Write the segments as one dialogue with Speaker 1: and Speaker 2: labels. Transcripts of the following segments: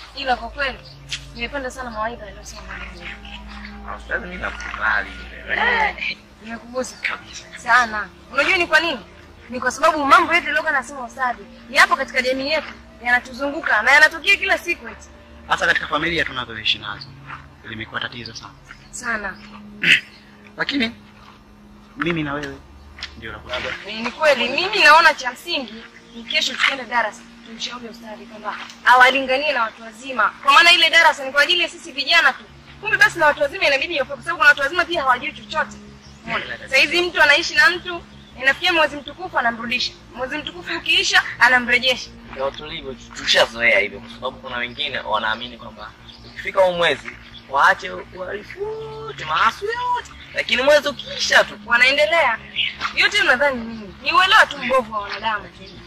Speaker 1: ila kwa kweli nimependa sana mawaidha aliyosema mwalimu.
Speaker 2: Ustadhi, mimi nakubali.
Speaker 1: Eh, Nimekugusa sana. Unajua ni kwa nini? Ni kwa sababu mambo yote yaliyokuwa nasema ustadi yapo katika jamii yetu, yanatuzunguka na yanatokea kila siku eti.
Speaker 3: hasa katika familia tunazoishi nazo limekuwa tatizo sana
Speaker 1: Sana.
Speaker 3: lakini mimi na wewe ndio nakuaga
Speaker 1: Ni ni kweli mimi naona cha msingi ni kesho tukienda darasa tumshauri ustadi kwamba awalinganie na watu wazima, kwa maana ile darasa ni kwa ajili ya sisi vijana tu. Kumbe basi na watu wazima inabidi wape, kwa sababu kuna watu wazima pia hawajui chochote. Umeona? Sasa hizi mtu anaishi na mtu inafikia mwezi mtukufu anamrudisha, mwezi mtukufu ukiisha anamrejesha.
Speaker 2: Ndio tulivyo, tushazoea hivyo, kwa sababu kuna wengine wanaamini kwamba ukifika huu mwezi waache uhalifu wote, maasi yote, lakini mwezi ukiisha tu
Speaker 1: Wanaendelea yote. Unadhani nini? Ni uelewa tu mbovu wa wanadamu.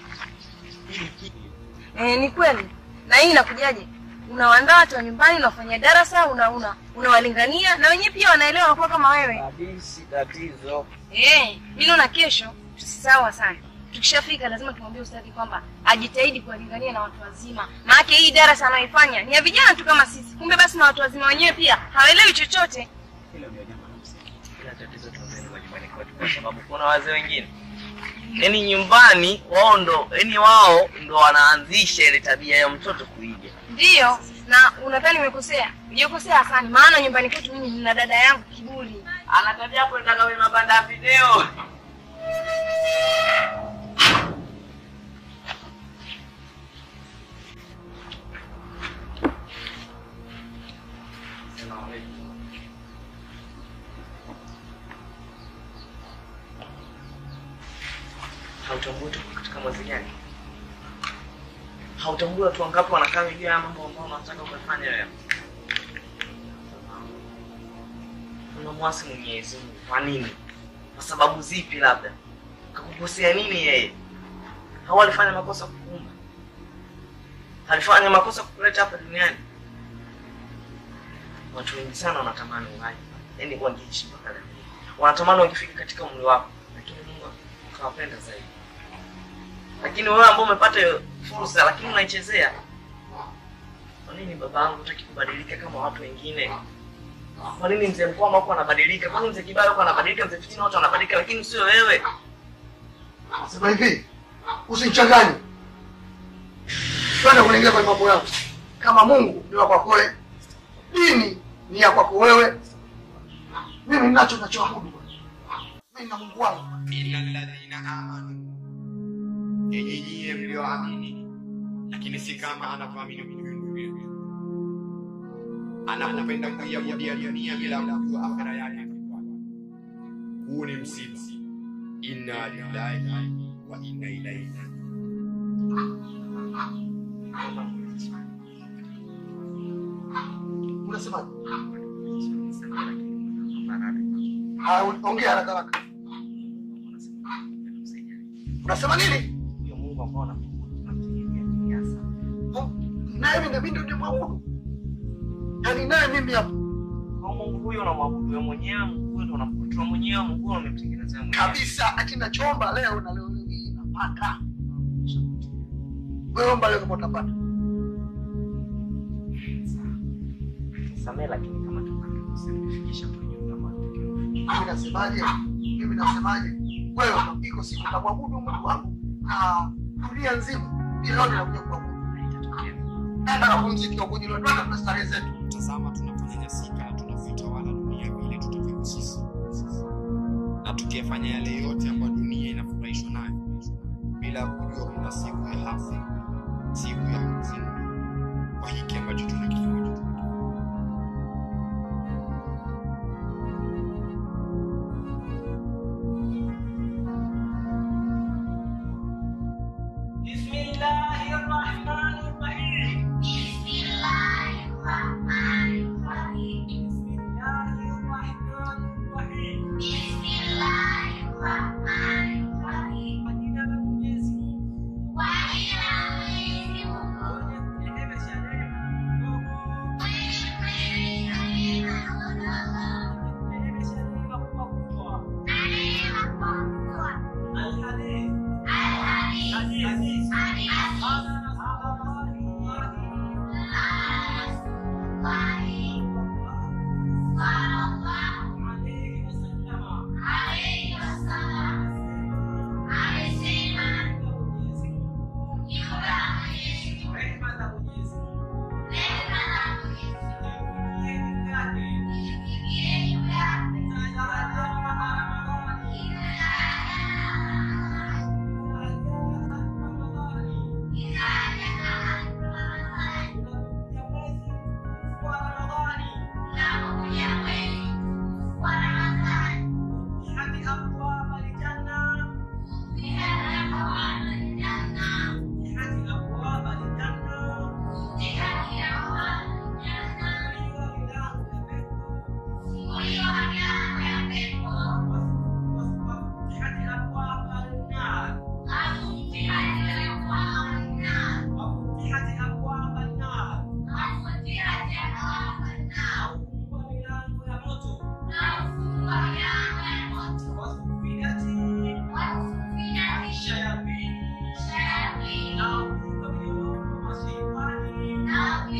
Speaker 1: Eh, ni kweli. Na hii inakujaje? Unawaandaa watu wa nyumbani, unafanya darasa, una una unawalingania na wenyewe pia wanaelewa wanakuwa kama wewe.
Speaker 2: kabisi tatizo.
Speaker 1: Eh, mimi naona kesho tusisahau sana. Tukishafika lazima tumwambie ustadi kwamba ajitahidi kuwalingania na watu wazima. Maana hii darasa anayoifanya ni ya vijana tu kama sisi. Kumbe basi na watu wazima wenyewe pia hawaelewi chochote.
Speaker 3: hilo ndio jambo la msingi
Speaker 2: Ila tatizo tunazeni majumbani kwetu, kwa sababu kuna wazee wengine yaani nyumbani wao ndo yaani wao ndo wanaanzisha ile tabia ya mtoto kuiga.
Speaker 1: Ndiyo, na unadhani umekosea? Hujakosea Hasani, maana nyumbani kwetu mimi nina dada yangu Kiburi.
Speaker 2: Ana tabia kwenda kwenye mabanda ya video. Hautambui tuko katika mwezi gani? Hautambui watu wangapi wanakaa juu ya mambo ambayo unataka kufanya wewe? unamwasi Mwenyezi Mungu kwa nini? Kwa sababu zipi? Labda kakukosea nini yeye? Au alifanya makosa kukuumba? Alifanya makosa kukuleta hapa duniani? Watu wengi sana wanatamani uhai, yaani wangeishi mpaka leo, wanatamani wangefika katika umri wako, lakini Mungu akawapenda zaidi. Lakini wewe ambao umepata hiyo fursa, lakini unaichezea. Kwa nini babangu hutaki kubadilika kama watu wengine? Kwa nini mzee Mkwama huko anabadilika? Kwa nini mzee Kibaya huko anabadilika? Mzee Fitina wote wanabadilika, lakini sio wewe.
Speaker 4: Sema hivi, usinichanganye. Twende kuingia kwenye mambo yangu. Kama Mungu ni wa kwako wewe, dini ni ya kwako wewe, mimi ninacho nachoabudu. Mimi na Mungu wangu.
Speaker 5: innal ladhina amanu, enyi nyie mlioamini, lakini si kama anavyoamini huyu ndugu anapopenda kuiabudia dunia bila kujua akhera yake. Huu ni msiba. Inna lillahi wa inna ilaihi
Speaker 4: Unasemaje? Haya, ongea haraka haraka. Unasema nini?
Speaker 2: Huyo Mungu ambao unamwabudu tunamtegemea kiasi.
Speaker 4: Naye mimi ndio ndio nimwabudu. Yaani naye mimi hapa
Speaker 2: Kwa Mungu huyo unamwabudu wewe mwenyewe, Mungu huyo ndo unamkuta mwenyewe, Mungu huyo umemtengenezea mwenyewe.
Speaker 4: kabisa, ati nachoomba leo na leo leo hii napata. Wewe omba leo kama utapata.
Speaker 2: Samehe, lakini kama tupate kusifikisha kwenye utamani.
Speaker 4: Mimi nasemaje? Mimi nasemaje? Wewe iko siku utamwabudu Mungu wangu na dunia nzima bila wewe nakuja kuabudu. Nenda kapumzike huko jilo, twende tuna starehe zetu.
Speaker 5: tazama tunaponyanyasika tunavyoitawala dunia vile tutakavyo sisi na tukiyafanya yale yote ambayo dunia inafurahishwa nayo bila kujua kuna siku ya hafu siku ya hukumu kwa hiki ambacho tunakifanya
Speaker 6: Bismillahirrahmanirrahim.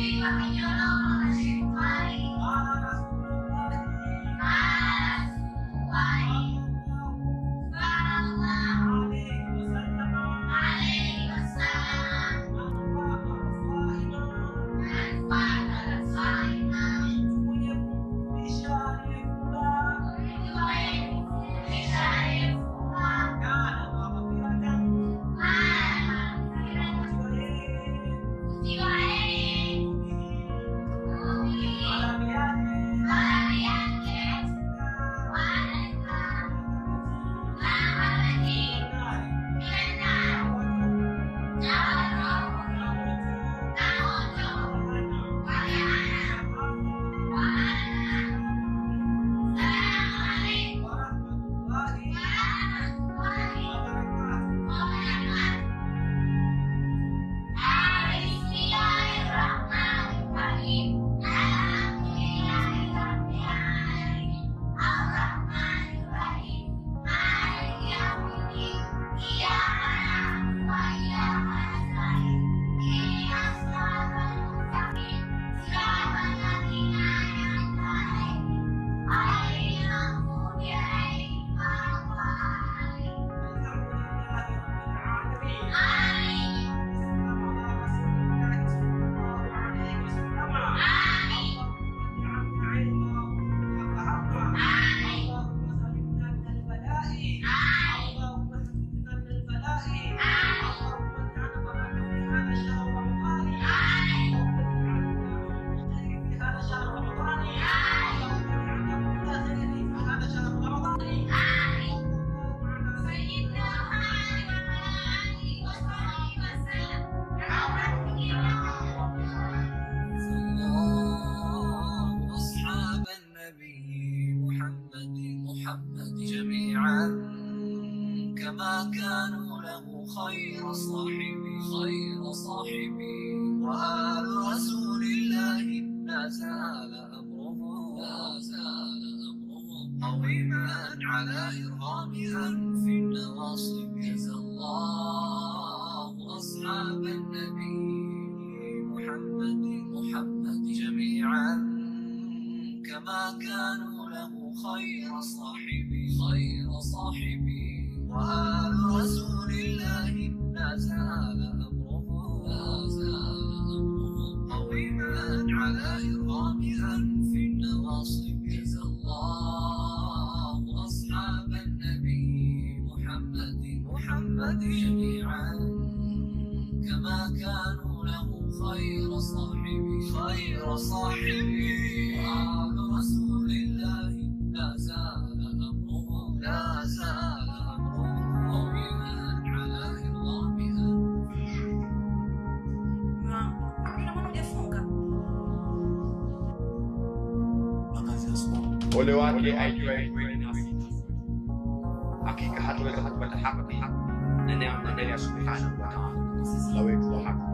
Speaker 6: أصحاب النبي محمد محمد جميعا كما كانوا له خير صاحبي خير صاحبي وآل رسول الله لا زال أمره لا زال أمره قويما على إرغام أنف النواصب جزى الله أصحاب النبي محمد محمد جميعا كما كانوا له خير صاحبي خير صاحبي وآل رسول الله لا زال أمره لا زال أمره قويما على إرغام أنف النواصب جزى الله أصحاب النبي محمد محمد جميعا كما كانوا له خير صاحبي خير صاحبي وآل رسول الله لا زال أمره لا زال أمره قويما على إرغام
Speaker 5: ole wake aijuaye kweli nasi hakika hataweza kupata haki na neema mbele ya subhanahu wa taala la wetu wa haki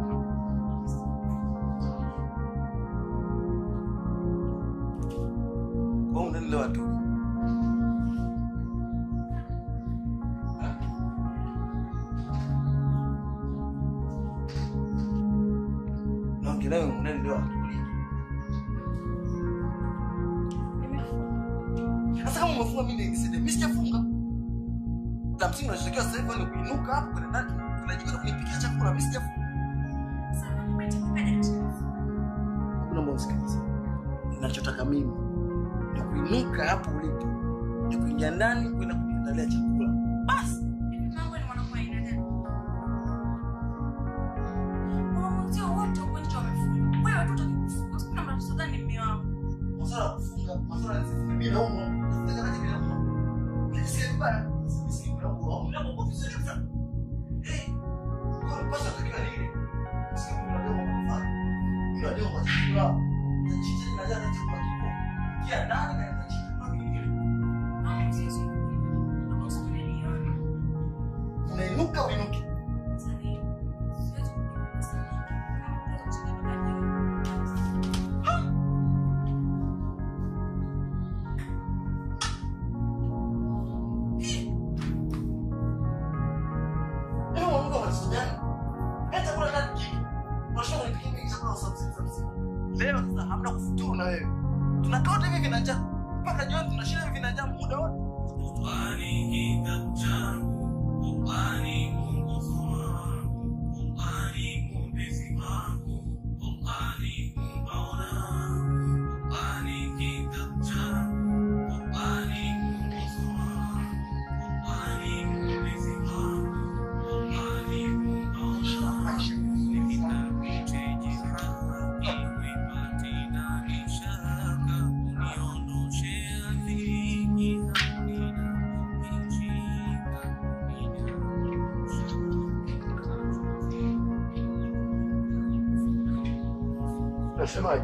Speaker 4: Kwa hiyo unanielewa tu. Naongea nawe unanielewa tu. Sasa kama umefunga mimi nisije, mimi sijafunga. La msingi unachotakiwa sasa hivi ni kuinuka hapo kwenda ndani. Unajikuta kunipikia chakula mimi sijafunga. Hakuna mbona sikiliza. Ninachotaka mimi ni kuinuka hapo ulipo. Ni kuingia ndani kwenda kuniandalia chakula. Basi. Masuala ya kufunga, masuala ya kufunga bila umo. Nataka nani bila umo. Nikisikia vibaya, sikisikia bila umo. Bila umo kwa vizuri sana. Eh. Kwa mpasa takiwa ni ile. Sikia bila umo kwa mfano. Bila umo kwa chakula. Nachinja na jana chakula kipo. Kia ndani na nachinja kwa kingine. Unainuka uinuke. Wewe unaona matatizo gani? Hata kula ndani kitu. Unashauri nipikie mimi chakula saa 6 za usiku. Leo sasa hamna kufuturu na wewe. Tunakaa wote hivi vina njaa. Mpaka jioni tunashinda hivi vina njaa muda wote. Nasemaje?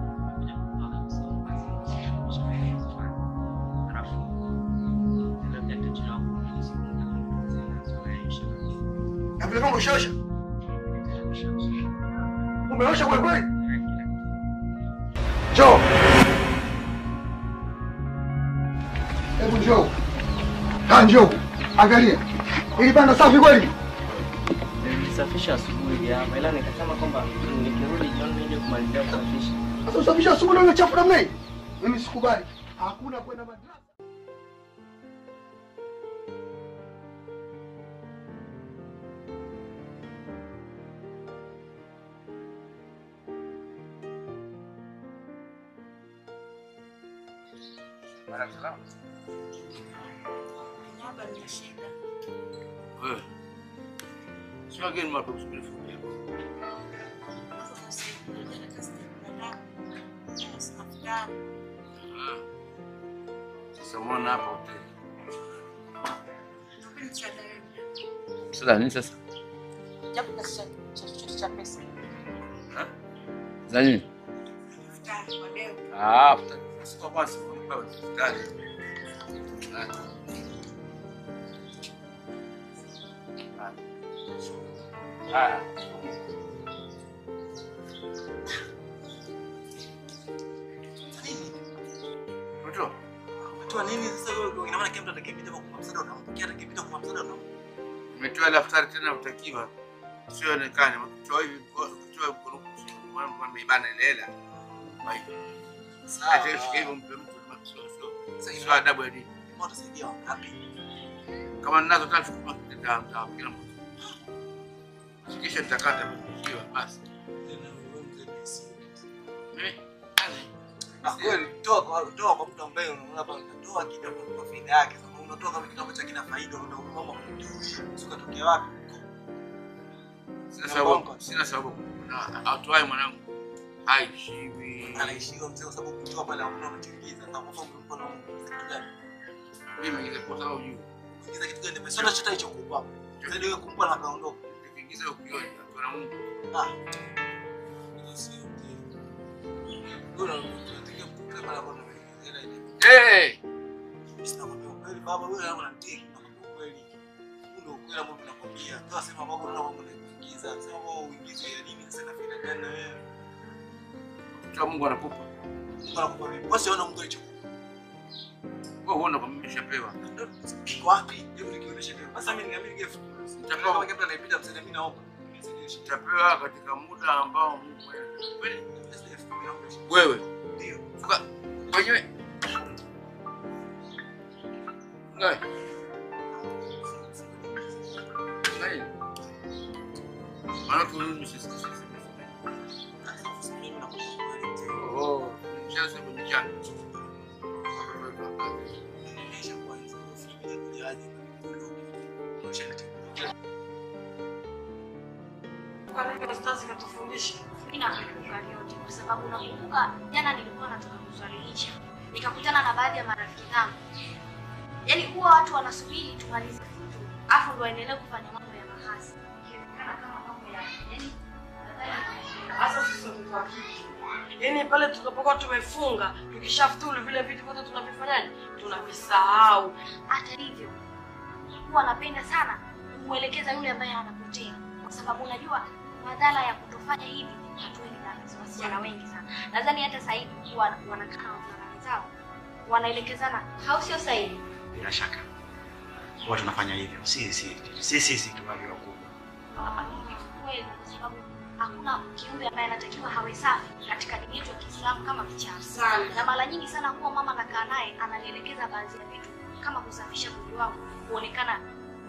Speaker 4: Na vile vile ushaosha? Umeosha kweli kweli? Njoo. Hebu njoo. Ha, njoo. Angalia. Ili banda safi kweli?
Speaker 2: Nilisafisha asubuhi hapa ila nikasema kwamba nikirudi jioni nije kumalizia kusafisha.
Speaker 4: Sasa usafisha asubuhi ndio chafu namna hii? Mimi sikubali. Hakuna kwenda madrasa.
Speaker 7: Wewe. Sio wageni watu kusubiri fundi. Ah. Sasa umeona hapa hoteli. Sasa nini sasa? Za nini? Ah, futari. Sio basi, kwa futari. Ah. Haya. Mtoto,
Speaker 4: Toa nini sasa wewe? Ina maana kila mtu atakayepita kwa kumpa msaada unampa. Kila atakayepita kwa kumpa msaada unampa.
Speaker 7: umetoa daftari tena utakiwa usionekane. Ukitoa hivi ukitoa mkono kushoto, maana mtu ameibana ile hela. Kwa hiyo, acha ishike hivyo mpe mtu kama sio sio. Sio adabu ya dini.
Speaker 4: Mbona utasaidia wangapi?
Speaker 7: Kama ninazo tatu chukua nita nita kila mtu. Kisha nitakata kiwa basi. Eh?
Speaker 4: Ah, kweli toa kwa toa kwa mtu ambaye unaona hapa unatoa kitu kwa kwa faida yake. Sasa unatoa kama kitu ambacho hakina faida unaona kwamba sio katokea wapi?
Speaker 7: Sina sababu, sina sababu. Na atoae mwanangu haishiwi.
Speaker 4: Anaishiwa mzee kwa sababu kutoa pale hamna unachoingiza. Sasa kwa sababu mkono kitu gani?
Speaker 7: Mimi ningekuwa sababu juu.
Speaker 4: Kuingiza kitu gani? Pesa ndio chota hicho kupa. Zaidi wewe kumpa na kaondoka.
Speaker 7: Nikiingiza ukioni na Mungu.
Speaker 4: Ah. Hiyo sio mzee. Wewe unataka kutoa pale hapo na hela ile.
Speaker 7: Eh!
Speaker 4: Sina kwambia ukweli baba, wewe hapo unatiki nakwambia ukweli. Huu ndio ukweli ambao tunakwambia. Toa sema mambo unaona mambo unaingiza. Sema mambo uingize ya nini sasa na faida gani na wewe?
Speaker 7: Kwa Mungu anakupa.
Speaker 4: Mungu anakupa vipi? Wewe siona Mungu alichokupa.
Speaker 7: Wewe huona kwamba nimeshapewa.
Speaker 4: Kiko wapi? Hebu nikionyeshe leo. Sasa mimi niamini gift.
Speaker 7: Nitapewa.
Speaker 4: Kama kama anayepita msaidia mimi naomba. Nisaidie.
Speaker 7: Nitapewa katika muda ambao Mungu mwenyewe. Kweli?
Speaker 4: Ndio.
Speaker 7: Wewe Fuka wenyewe. Ngai. Ngai. Maana tununi sisi sisi. Oh, mchezo kwenye chana.
Speaker 1: Kwa nini ustazi katufundisha?
Speaker 8: Mimi nakumbuka yote kwa sababu nakumbuka jana nilikuwa natoka kuswalihisha nikakutana na baadhi ya marafiki zangu, yaani huwa watu wanasubiri tumalize kitu afu ndo waendelee kufanya mambo ya mahasi Ikionekana kama mambo ya yaani
Speaker 1: Hasa sisi watoto wa kike. Yaani pale tunapokuwa tumefunga, tukishafuturu vile vitu vyote tunavifanyaje? Tunavisahau.
Speaker 8: hata hivyo huwa napenda sana kumwelekeza yule ambaye anapotea, kwa sababu unajua madhara ya kutofanya hivi. Watu wengi na wasichana wengi sana, nadhani hata sasa hivi huwa wanakaa na wavulana wenzao wanaelekezana, au sio sahihi?
Speaker 3: Bila shaka huwa tunafanya hivyo, si si si sisi tu walio wakubwa.
Speaker 8: Wanafanya hivyo kweli, kwa sababu hakuna kiumbe ambaye anatakiwa hawe safi katika dini yetu ya Kiislamu kama kichafu.
Speaker 1: Sana.
Speaker 8: Na mara nyingi sana huwa mama anakaa naye ananielekeza baadhi ya vitu kama kusafisha mwili wangu kuonekana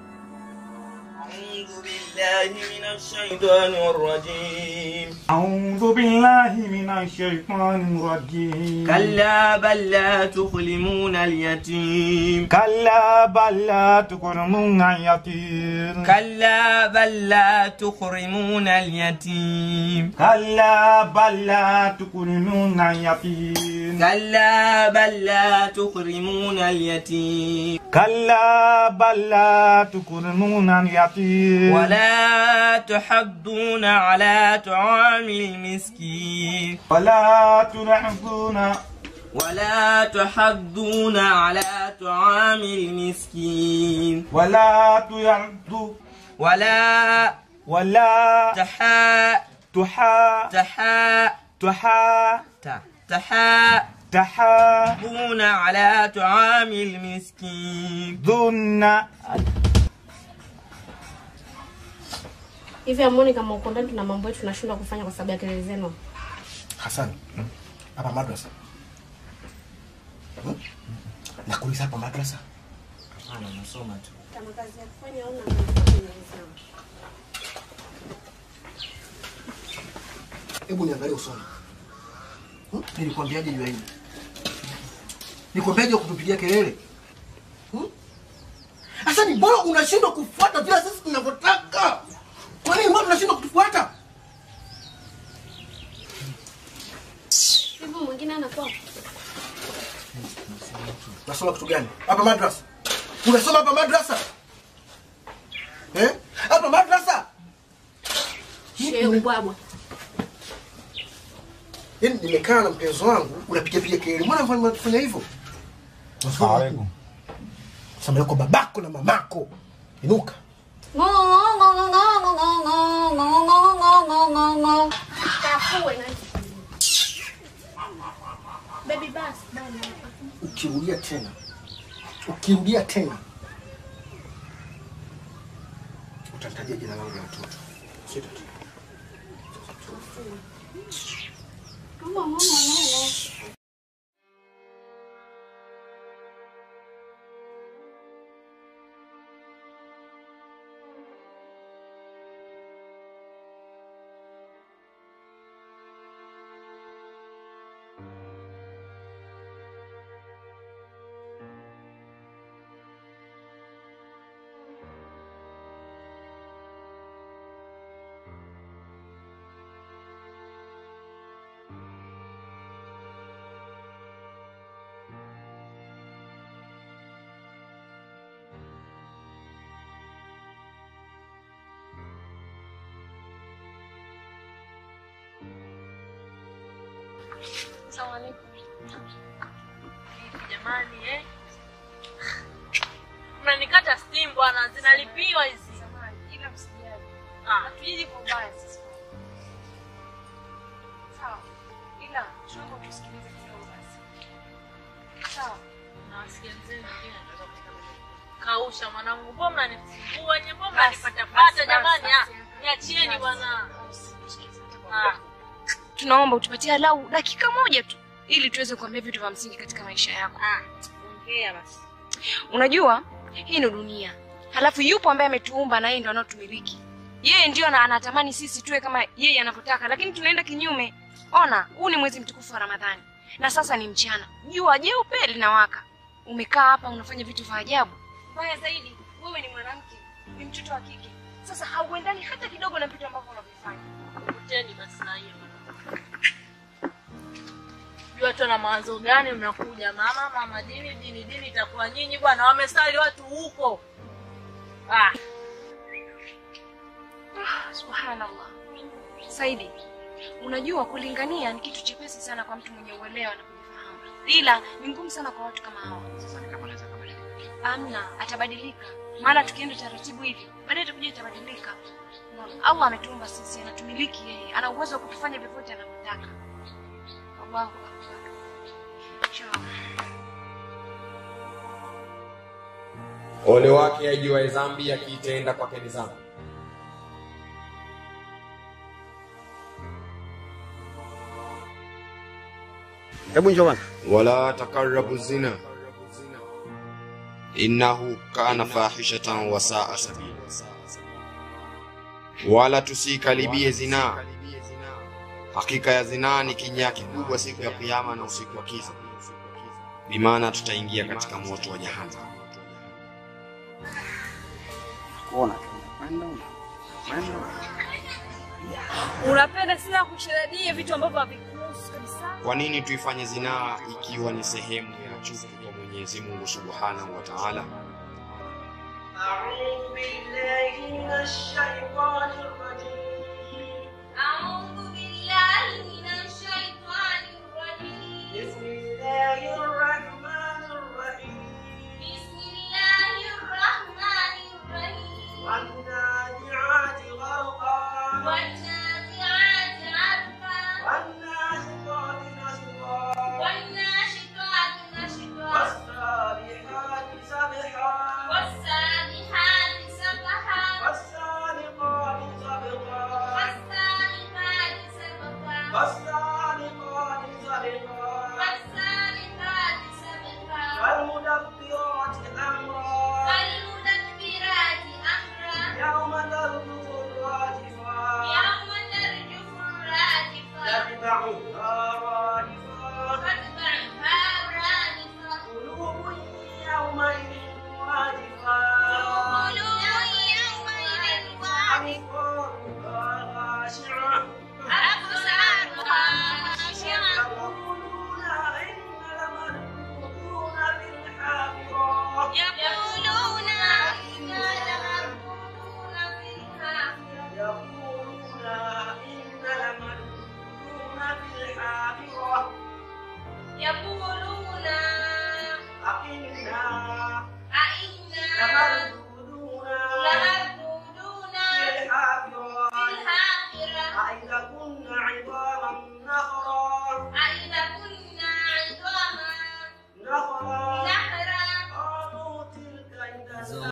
Speaker 2: أعوذ بالله من الشيطان الرجيم
Speaker 9: أعوذ بالله من الشيطان الرجيم
Speaker 2: كلا بل لا تكرمون اليتيم
Speaker 9: كلا بل لا تكرمون اليتيم
Speaker 2: كلا بل لا تكرمون اليتيم
Speaker 9: كلا بل لا تكرمون اليتيم
Speaker 2: كلا بل لا تكرمون اليتيم
Speaker 9: كلا بل لا تكرمون اليتيم
Speaker 2: ولا تحضون على طعام المسكين
Speaker 9: ولا ترحبون
Speaker 2: ولا تحضون على طعام المسكين
Speaker 9: ولا تيعدوا
Speaker 2: ولا
Speaker 9: ولا
Speaker 2: تحا
Speaker 9: تحا
Speaker 2: تحا
Speaker 9: تحا
Speaker 2: ت- تحا
Speaker 9: تحا
Speaker 2: تحاضون على طعام المسكين
Speaker 9: ذن
Speaker 10: hivi amuoni kama uko ndani tuna mambo yetu tunashindwa kufanya kwa sababu ya kelele zenu
Speaker 4: Hassan, hapa madrasa Hmm? nakuuliza hapa madrasa
Speaker 2: Hapana, nasoma tu.
Speaker 10: kama kazi ya kufanya au
Speaker 4: hebu niangalie usoni Hmm? nilikwambiaje juu ya hili nikwambiaje kutupigia kelele Hmm? sasa ni bora unashindwa kufuata vile sisi tunavyotaka kwa nini mbona unashindwa kutufuata
Speaker 10: hivi mwingine anakuwa
Speaker 4: unasoma kitu gani hapa madrasa unasoma hapa madrasa eh hapa madrasa
Speaker 10: shehe ubwabwa
Speaker 4: yaani nimekaa na mpenzi wangu unapiga piga kelele mbona mfanya unafanya hivyo samia kwa babako na mamako inuka
Speaker 10: Kafue na Baby bus bana.
Speaker 4: ukirudia tena ukirudia tena utanitajia jina langu la mtoto Sio tatizo.
Speaker 10: Mama mama mama. Asalamu alaykum.
Speaker 11: Jamani eh. Mnanikata steam bwana, zinalipiwa hizi.
Speaker 1: Samahani, ila msijali.
Speaker 11: Ah,
Speaker 1: Hatuiji kwa ubaya sisi. Sawa. Ila tunaomba tusikilize kidogo basi. Sawa.
Speaker 11: nawasikilizeni wengine nataka kutaka kausha mwanangu, mbona mnanifungua nye, mbona
Speaker 1: Basi,
Speaker 11: mnanipata
Speaker 1: basi,
Speaker 11: pata jamani?
Speaker 1: basi,
Speaker 11: ah,
Speaker 1: basi.
Speaker 11: Niachieni
Speaker 1: Basi.
Speaker 11: bwana.
Speaker 1: Sikiliza,
Speaker 11: Ah,
Speaker 1: Tunaomba utupatie lau dakika moja tu ili tuweze kuambia vitu vya msingi katika maisha yako.
Speaker 11: ah, ongea basi.
Speaker 1: Unajua hii ni dunia, halafu yupo ambaye ametuumba na yeye ndo anaotumiliki. Yeye ndio ana- anatamani sisi tuwe kama yeye anavyotaka, lakini tunaenda kinyume. Ona, huu ni mwezi mtukufu wa Ramadhani na sasa ni mchana, jua jeupe linawaka. Umekaa hapa unafanya vitu vya ajabu. Mbaya zaidi, wewe ni mwanamke, ni mtoto wa kike. Sasa hauendani hata kidogo na vitu ambavyo unavyofanya.
Speaker 11: Kuteni basi na hiyo. Jua tu na mawazo gani mnakuja mama mama dini dini dini itakuwa nyinyi bwana wamesali watu huko. Ah,
Speaker 1: Ah, Subhanallah. Saidi, unajua kulingania ni kitu chepesi sana kwa mtu mwenye uelewa na kujifahamu, ila ni ngumu sana kwa watu kama hawa.
Speaker 3: Sasa kama anaweza kubadilika.
Speaker 1: Amna, atabadilika. Maana tukienda taratibu hivi, baadaye atakuja itabadilika. Unaona, Allah ametuumba sisi, anatumiliki yeye, ana uwezo wa kutufanya vyovyote anavyotaka. Allahu akbar. Inshallah.
Speaker 5: Ole wake ajuaye dhambi akiitenda kwake ni dhambi.
Speaker 12: Hebu njoo bwana.
Speaker 5: wala takarabu zina innahu kana fahishatan wa saa sabila, wala tusikaribie zinaa. Hakika ya zinaa ni kinyaa kikubwa siku ya Kiyama na usiku wa kiza, bimaana tutaingia katika moto wa jahannam.
Speaker 12: Kuona tu. Kwenda kwenda.
Speaker 1: Unapenda sana kusherehekea vitu ambavyo havikuhusu kabisa.
Speaker 5: Kwa nini tuifanye zinaa ikiwa ni sehemu ya chuki kwa Mwenyezi Mungu Subhanahu wa Ta'ala?
Speaker 6: أعوذ بالله من الشيطان الرجيم
Speaker 8: أعوذ بالله من الشيطان الرجيم
Speaker 6: بسم الله الرحمن الرحيم
Speaker 8: بسم الله الرحمن الرحيم
Speaker 6: والنازعات غرقا
Speaker 8: والنازعات عرفا
Speaker 6: والناشطات نشطا
Speaker 8: والناشطات نشطا
Speaker 6: والسابحات سبحا
Speaker 8: والسابحات سبحا
Speaker 6: والسابقات سبقا
Speaker 8: والسابقات سبقا
Speaker 6: والسابقات سبقا
Speaker 8: والسابقات سبقا
Speaker 6: والمدبرات أمرا
Speaker 8: والمدبرات أمرا
Speaker 6: يوم ترجف الراجفة
Speaker 8: يوم ترجف الراجفة
Speaker 6: تتبعها رادفة
Speaker 8: تتبعها رادفة
Speaker 6: قلوب يومئذ واجفة
Speaker 8: قلوب يومئذ واجفة
Speaker 6: أبصارها خاشعة
Speaker 8: أبصارها خاشعة
Speaker 6: يقولون إن لمردودون في الحافرة
Speaker 8: يقولون إنا لمردودون في الحافرة
Speaker 6: يقولون إن لمردودون في الحافرة
Speaker 8: يقولون
Speaker 6: أئنا
Speaker 8: أئنا
Speaker 6: لمردودون
Speaker 8: لمردودون
Speaker 6: في الحافرة
Speaker 8: في الحافرة
Speaker 6: أئذا كنا عظاما نخرا
Speaker 8: أئذا كنا عظاما
Speaker 6: نخرا
Speaker 8: نحرا
Speaker 6: قالوا تلك إذا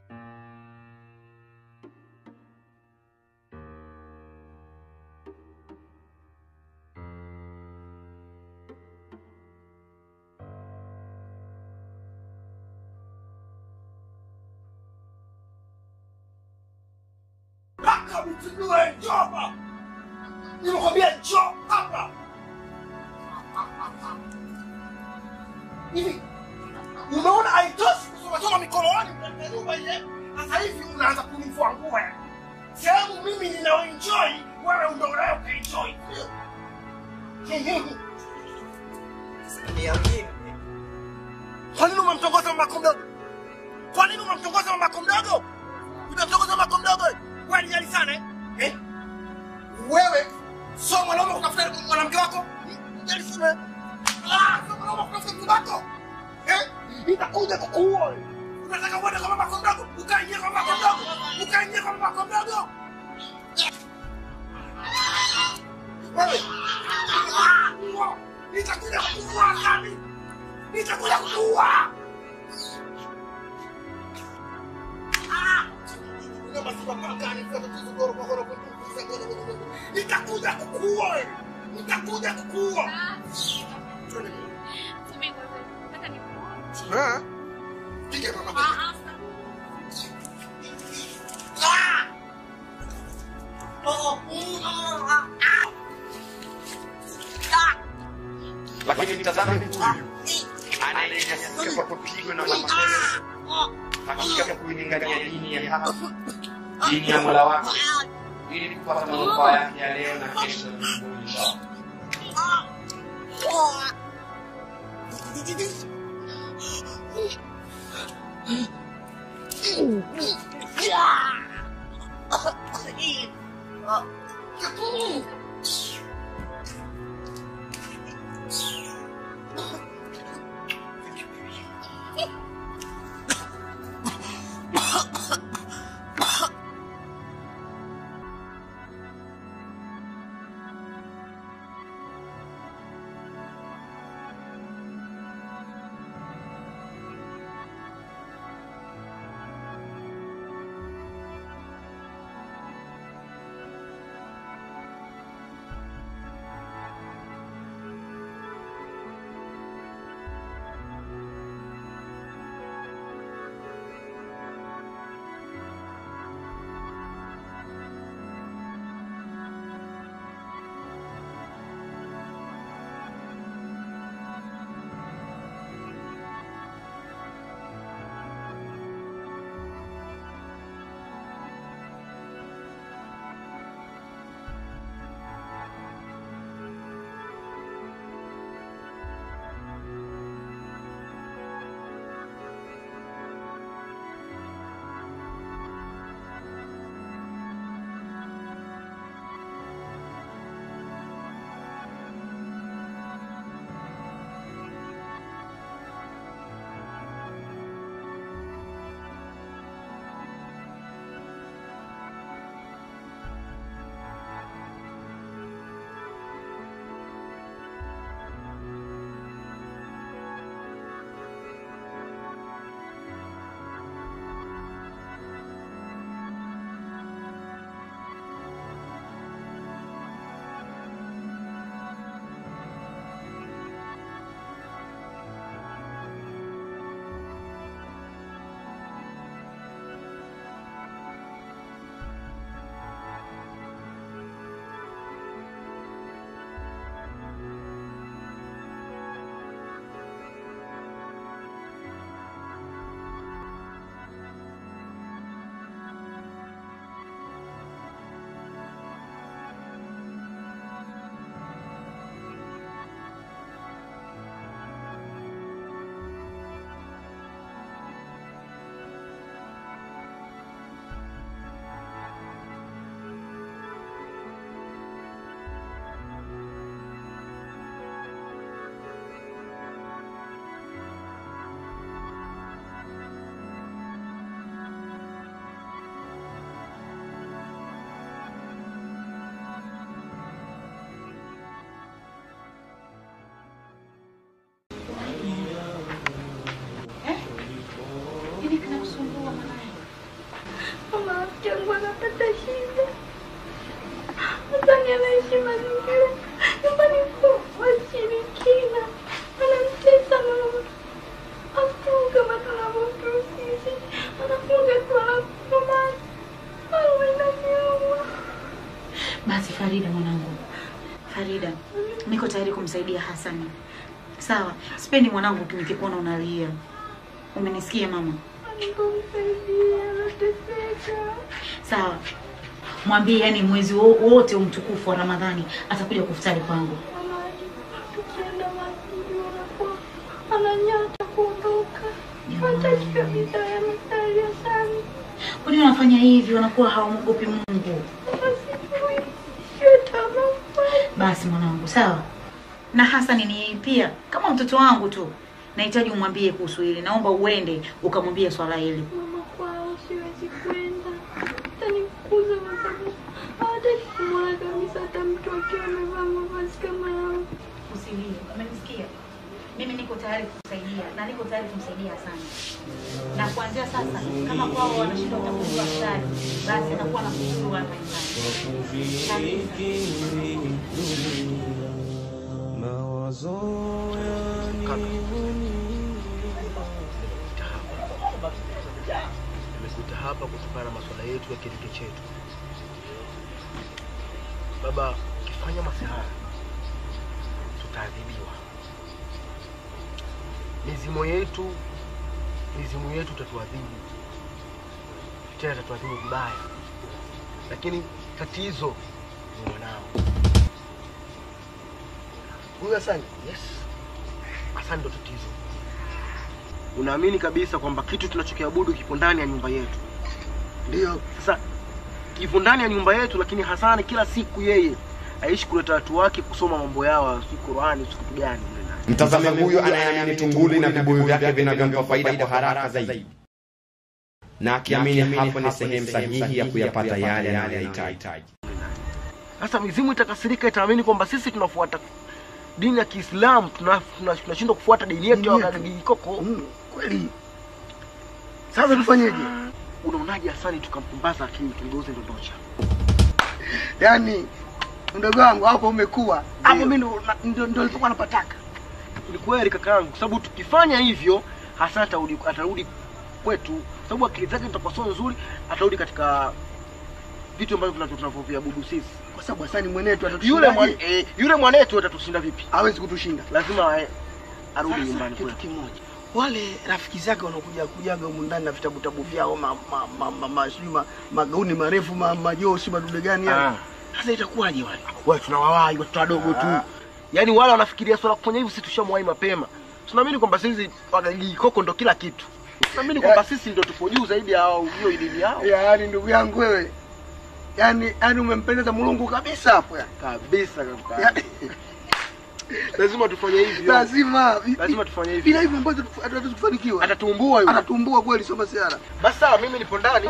Speaker 4: Paka mtundue njoo hapa. Nimekwambia njoo hapa. Hivi umeona haitoshi kusoma soma mikononi katika nyumba ile? Sasa hivi unaanza kunivua nguo. Sehemu mimi ninaoenjoy, wewe ndio unayoenjoy.
Speaker 2: Niamini.
Speaker 4: Kwa nini umemtongoza mama yako mdogo? Kwa nini umemtongoza mama yako mdogo? Unamtongoza mama yako mdogo? Wewe ni jali sana eh? eh? Wewe sio mwanaume kutafuta mwanamke wako? Jali sana. eh? Ah, sio mwanaume kutafuta mke wako? Eh? Nitakuja kukuua wewe. Unataka uende kwa mama yako mdogo? Ukaingia kwa mama yako mdogo? Ukaingia kwa mama yako mdogo? Wewe. Ah, Nitakuja kukuua kani? Nitakuja kukuua. Nitakuja kukuua wewe. Nitakuja kukuua. Eh? Piga mama. Ah! Oh, mm, ah, ah. Ah!
Speaker 5: Lakini mtazame mtu huyu anayenyanyasika kwa kupigwa na mateso, hakika kwa kuilingania dini ya haki, dini ya Mola wake, ili kupata manufaa yake ya leo na kesho na mbinguni inshallah.
Speaker 8: kinakusumbua mwanangu?
Speaker 13: Mama rafiki yangu anapata shida. Nadhani anaishi mazingira nyumbani kwa washirikina. Anamtesa mama. Afunga kama tunavyotu sisi. Anafunga tu anafunga. Mama inaniuma.
Speaker 14: Basi Farida mwanangu, Farida, niko tayari kumsaidia Hasani. Sawa, sipendi mwanangu nikikuona unalia. Umenisikia mama?
Speaker 13: Nikamsaidia anateseka.
Speaker 14: Sawa, mwambie yani mwezi wo- wote umtukufu wa Ramadhani atakuja kufutari kwangu.
Speaker 13: Mama tukienda masjidi wanakuwa ananyata kuondoka. Hataki kabisa ya mstari ya sana.
Speaker 14: Kwa nini wanafanya hivi? Wanakuwa hawamwogopi Mungu. Basi mwanangu, sawa. Na Hasani ni pia kama mtoto wangu tu, nahitaji umwambie kuhusu hili. Naomba uende ukamwambie swala hili.
Speaker 13: Mama kwao siwezi kwenda. Atanifukuza kwa sababu hawataki kumwona kabisa hata mtu akiwa amevaa mavazi kama yangu.
Speaker 14: Usilie, umenisikia? Mimi niko tayari kukusaidia na niko tayari kumsaidia Hasani. Na kuanzia sasa, kama kwao wanashindwa kutambua futari, basi anakuwa na kufuru hapa nyumbani.
Speaker 15: Nimekuja hapa kutokana na masuala yetu ya kirike chetu. Baba, ukifanya masihara tutaadhibiwa. Mizimu yetu mizimu yetu tatuadhibu, tena tatuadhibu vibaya, lakini tatizo ni mwanao huyu Hasani. Yes, Hasani ndo tatizo. Unaamini kabisa kwamba kitu tunachokiabudu kipo ndani ya nyumba yetu? Ndio. Sasa kipo ndani ya nyumba yetu, lakini Hasani kila siku yeye aishi kuleta watu wake kusoma mambo yao, si Qurani, si kitu gani mle ndani.
Speaker 5: Mtazame huyu anayeamini tunguli na vibuyu vyake vinavyompa faida kwa haraka zaidi, na akiamini hapo ni sehemu sahihi ya kuyapata yale anayohitaji.
Speaker 15: Sasa mizimu itakasirika, itaamini kwamba sisi tunafuata dini ya Kiislamu, tuna- tuna- tunashindwa kufuata dini yetu ya Wagagikoko. Kweli. Sasa tufanyeje? Unaonaje Hasani tukampumbaza akili tumgeuze ndondocha?
Speaker 4: Yaani mdogo wangu hapo umekuwa hapo, mimi ndo ndo- ndo nilipokuwa napataka.
Speaker 15: Ni kweli kakaangu, kwa sababu tukifanya hivyo Hasani atarudi atarudi kwetu, kwa sababu akili zake zitakuwa sio nzuri, atarudi katika vitu ambavyo tunavyo- tunavyoviabudu sisi.
Speaker 4: Kwa sababu Hasani mwenetu
Speaker 15: Yule
Speaker 4: atatushindaje?
Speaker 15: mwan, eh, yule mwanetu atatushinda vipi?
Speaker 4: Hawezi kutushinda.
Speaker 15: Lazima eh, arudi
Speaker 4: Sasa,
Speaker 15: nyumbani
Speaker 4: kitu
Speaker 15: kwetu.
Speaker 4: kimoja wale rafiki zake wanakuja kujaga humu ndani na vitabu tabu vyao ma, ma, ma, ma, ma, sijui ma, magauni marefu ma, majoo si madude gani yale.
Speaker 15: Ah.
Speaker 4: Sasa itakuwaje wale?
Speaker 15: Wewe tunawawai watoto wadogo tu. Yaani wale wanafikiria swala kufanya hivi, sisi tushamwahi mapema. Tunaamini kwamba sisi Wagagikoko ndo kila kitu. Tunaamini kwamba sisi ndo tupo juu zaidi ya hao hiyo elimu yao.
Speaker 4: Yaani ndugu yangu wewe, yaani yaani umempendeza Mulungu kabisa hapo ya.
Speaker 15: Kabisa kabisa. Lazima tufanye hivyo.
Speaker 4: Lazima
Speaker 15: Lazima tufanye hivyo.
Speaker 4: bila hivyo ambazo hatuwezi kufanikiwa.
Speaker 15: Atatumbua yule.
Speaker 4: Atatumbua kweli, sio masiara.
Speaker 15: Basi sawa, mimi nipo ndani.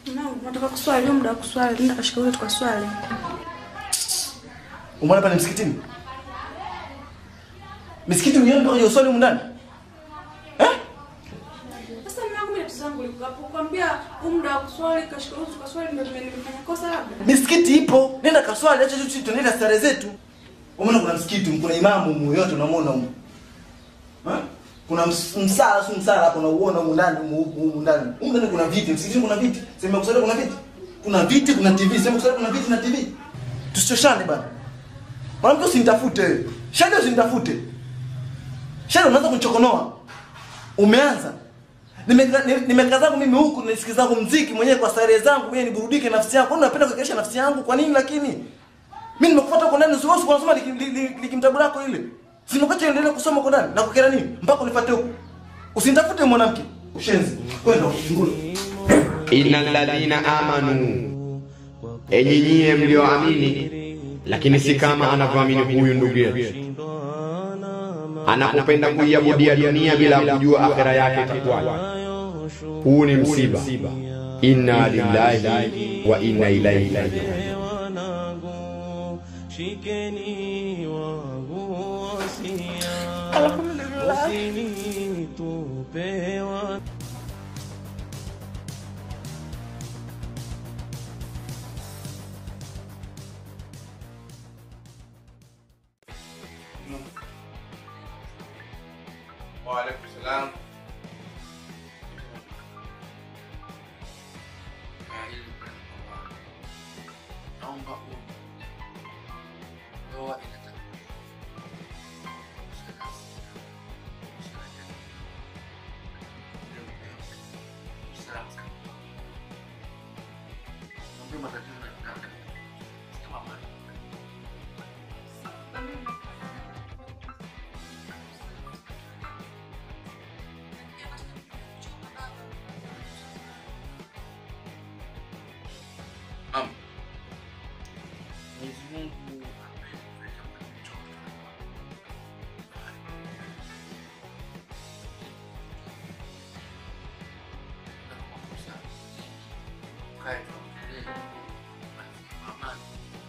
Speaker 13: Mwanangu, nataka kuswali, ndio muda wa kuswali. Nenda kashika ule tukaswali.
Speaker 15: Umeona pale msikitini? Misikiti mwenyewe mpaka kwenye uswali humu ndani?
Speaker 13: Sasa mwanangu, mimi tatizo langu liko hapo. Kwambia huu muda wa kuswali kashika ule tukaswali ndio nime- nimefanya kosa labda.
Speaker 15: Misikiti ipo, nenda kaswali, acha sisi tunaenda stare zetu. Umeona kuna msikiti, kuna imamu mu yote unamwona humu. Ha? Kuna ms- msala, si msala hapo unauona humu ndani, humu humu ndani. Humu ndani kuna viti, msikitini kuna viti. Sema kusali kuna viti. Kuna viti, kuna TV. Sema kusali kuna viti na TV. Tusichoshane bana. Mwanamke usinitafute. Shada usinitafute. Shada unaanza kunichokonoa. Umeanza. Nimekaa nime nimekaa zangu mimi huku nisikiza zangu mziki mwenyewe kwa starehe zangu mwenyewe niburudike nafsi yangu. Kwani unapenda kukeresha nafsi yangu? Kwa nini lakini? Mimi nimekufuata huko ndani usiwahi kusoma likimtabu lako ile. Si nimekuacha endelee kusoma huko ndani na kukera nini? Mpaka unifuate huko. Usinitafute mwanamke. Ushenzi. Kwenda ngulu.
Speaker 5: innal ladhina amanu, enyi nyie mlioamini, lakini si kama anavyoamini huyu ndugu yetu. Anapopenda kuiabudia dunia bila kujua akhera yake itakuwaje. Huu ni msiba. Inna lillahi wa inna ilaihi rajiun.
Speaker 16: Shikeni wangu wasia,
Speaker 13: Alhamdulillah.
Speaker 16: usinitupe wa
Speaker 7: Waalaikum salam. Ah, hili kwamba naomba u- ndoa inataka Ndio matatizo ya kaka. Kama mama. Naam. Mwenyezi Mungu amekuweka mtoto. Kae tu. Amani.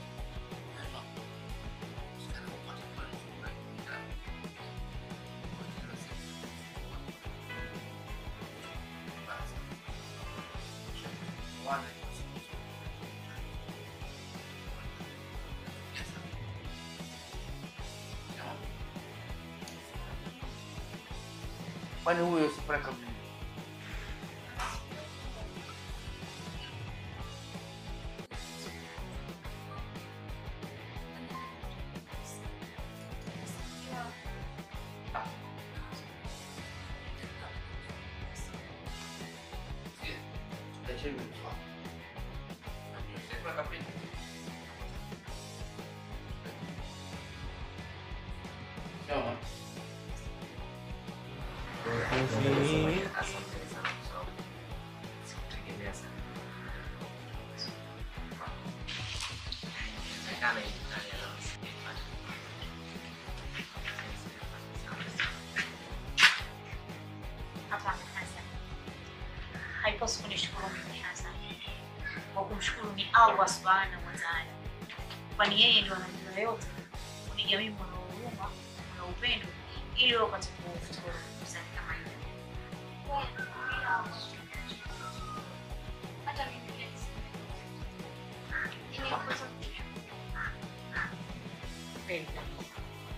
Speaker 7: Kwani huyo sifura kabisa?
Speaker 14: Hapana Hassan, haipaswi kunishukuru mimi Hassan. Kwa kumshukuru ni Allah subhanahu wa taala, kwani yeye ndio anajua yote. Kuniga mimi mwana huruma, mwana upendo, ili wewe upate kufuturu kusali kama hiyo.
Speaker 8: Hata mimi pia Nimekuza
Speaker 14: Kweli kabisa.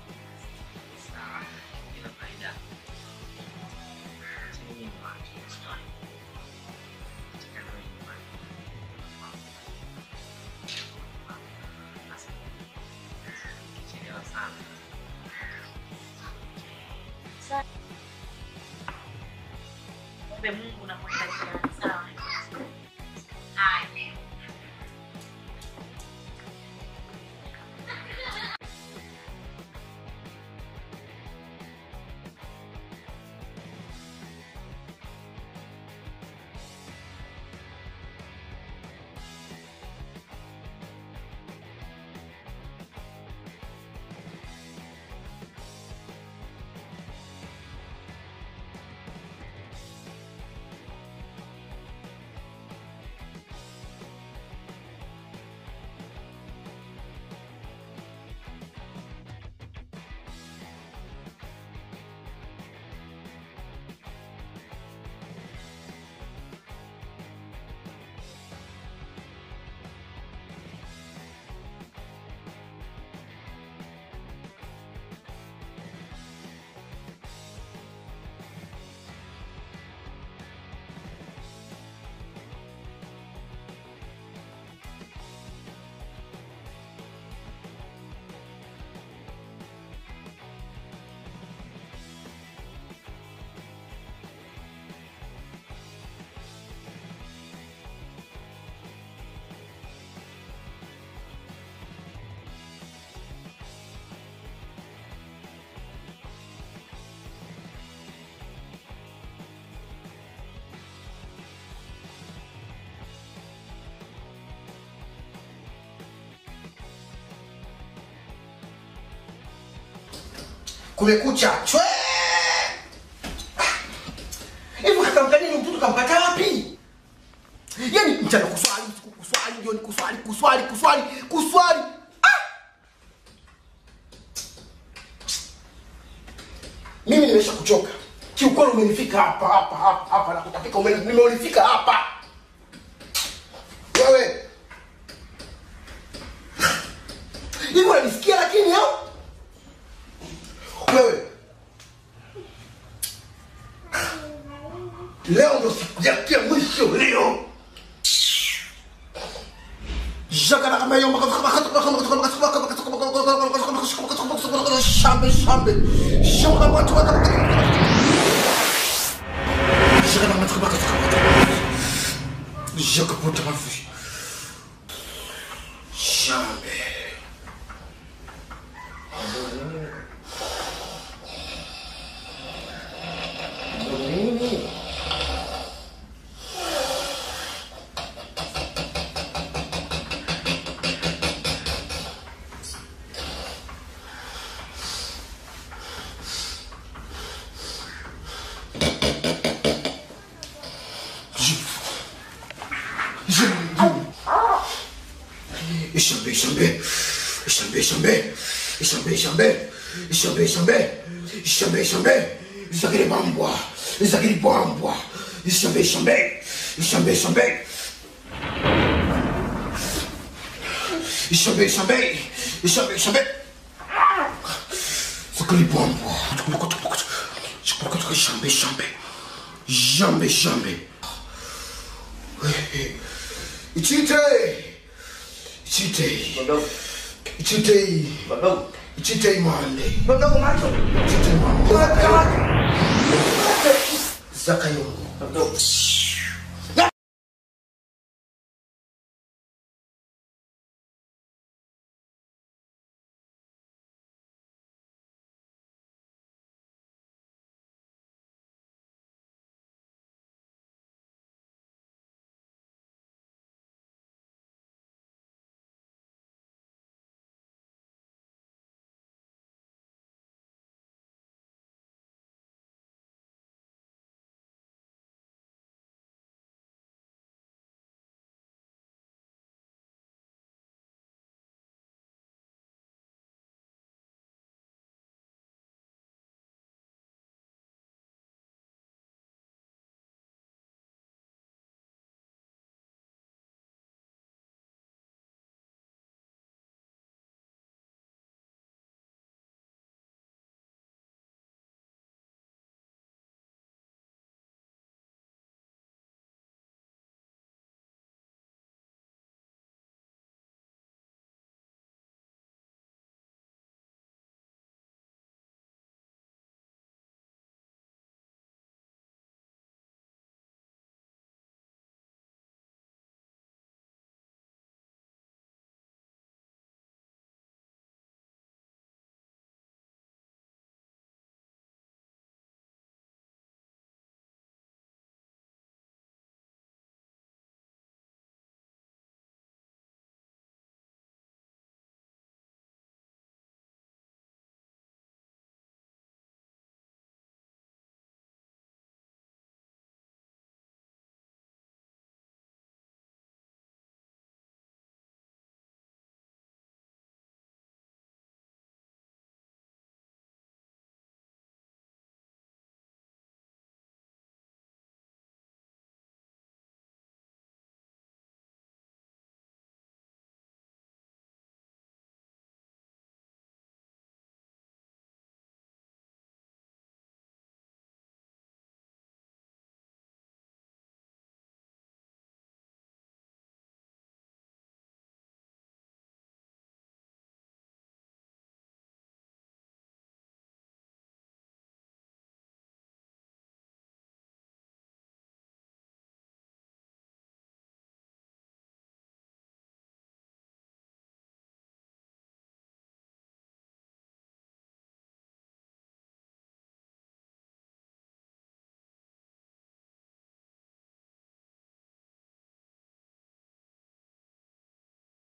Speaker 14: Ombe Mungu na kwenda jirani, sawa? Haya.
Speaker 4: kumekucha chwe hivi kakamkanini mtoto kampata wapi yani mchana kuswali usiku kuswali jioni kuswali kuswali kuswali kuswali ah! mimi nimesha kuchoka kiukweli umenifika hapa hapa hapa hapa na kutapika umeni- nimeulifika hapa wewe hivi unanisikia lakini au wewe leo ndo siku yake ya mwisho leo shambe shambe jakaputa mafi shambe Ishambe, ishambe, ishambe, ishambe, ishambe, ishambe, ishambe, ishambe, ishambe, ishambe, isakiri bambwa, isakiri bambwa, ishambe, ishambe, ishambe, ishambe, ishambe, ishambe, ishambe, ishambe, sakiri bambwa, ishambe, ishambe, ishambe, ishambe, ichite, ichite, ichite, ichite mande, ichite mande, zakayo,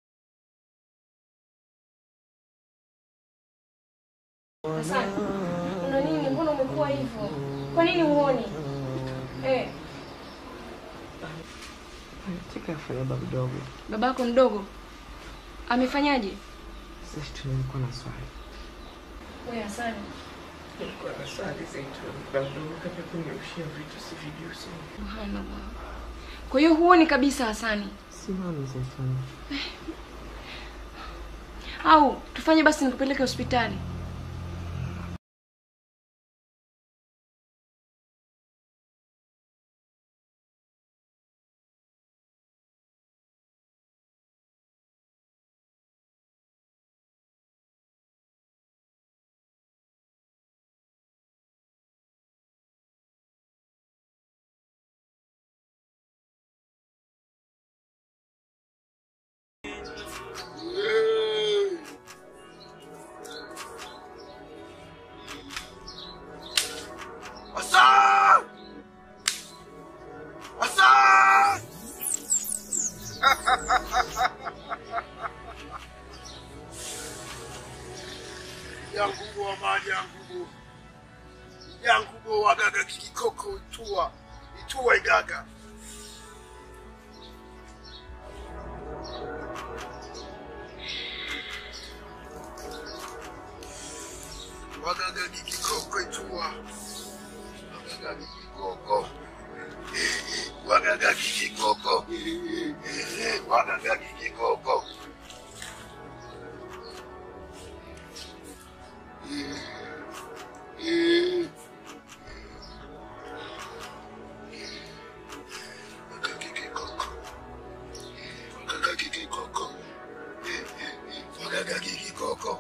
Speaker 1: Asante. kuwa hivyo? Kwa nini huoni? Eh,
Speaker 2: Cheka afanya baba mdogo.
Speaker 1: babako mdogo amefanyaje?
Speaker 2: Sisi tulikuwa na swali.
Speaker 1: Wewe Hasani,
Speaker 2: Nilikuwa na swali Zaituni. Baba mdogo kaja kunirushia vitu sivijui sana.
Speaker 1: subhanallah. Kwa hiyo huoni kabisa Hasani?
Speaker 2: Simami Zaituni.
Speaker 1: Au tufanye basi nikupeleke hospitali.
Speaker 7: Hassan! Hassan! yangubo wa maji yangubo yangubo wagaga kikikoko itua itua igaga wagaga kikikoko itua wagaga kikikoko wagaga kikikoko wagaga kikikoko wagaga kikikoko wagaga kikikoko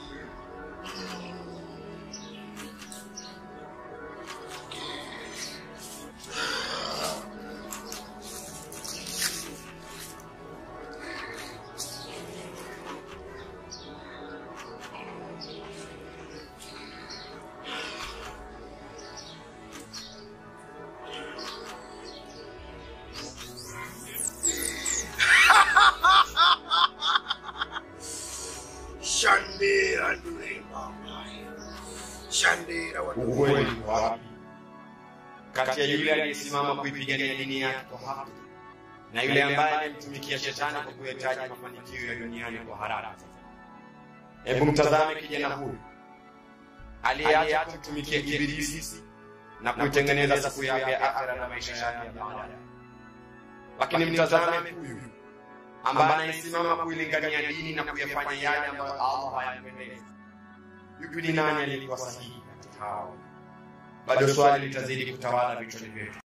Speaker 7: Shandera ndule mama. Shandera wa
Speaker 5: Ukweli uko wapi kati ya yule aliyesimama kuipigania dini yake kwa haki na yule ambaye alimtumikia shetani kwa kuhitaji mafanikio ya duniani kwa haraka? Hebu mtazame kijana huyu aliyeacha kumtumikia Ibilisi na kuitengeneza siku yake ya akhera na maisha yake ya baadaye. Lakini mtazame huyu ambaye anayesimama kuilingania dini na kuyafanya yale ambayo Allah hayapendezi. Yupi ni nani aliyekuwa sahihi katika hao? Bado swali litazidi kutawala vichwani vyetu.